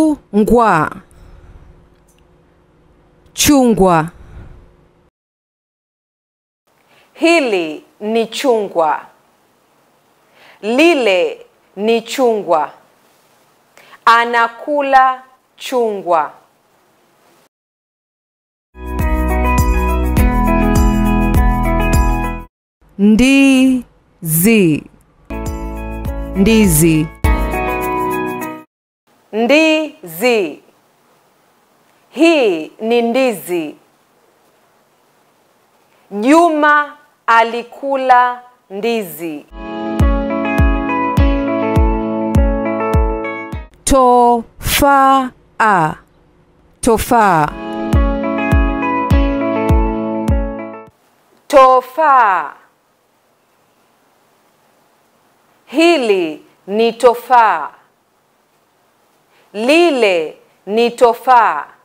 chungwa chungwa Hili ni chungwa. Lile ni chungwa. Anakula chungwa. ndizi ndizi Ndizi. Hii ni ndizi. Juma alikula ndizi. tofaa tofaa Tofaa. Hili ni tofaa. Lile ni tofaa.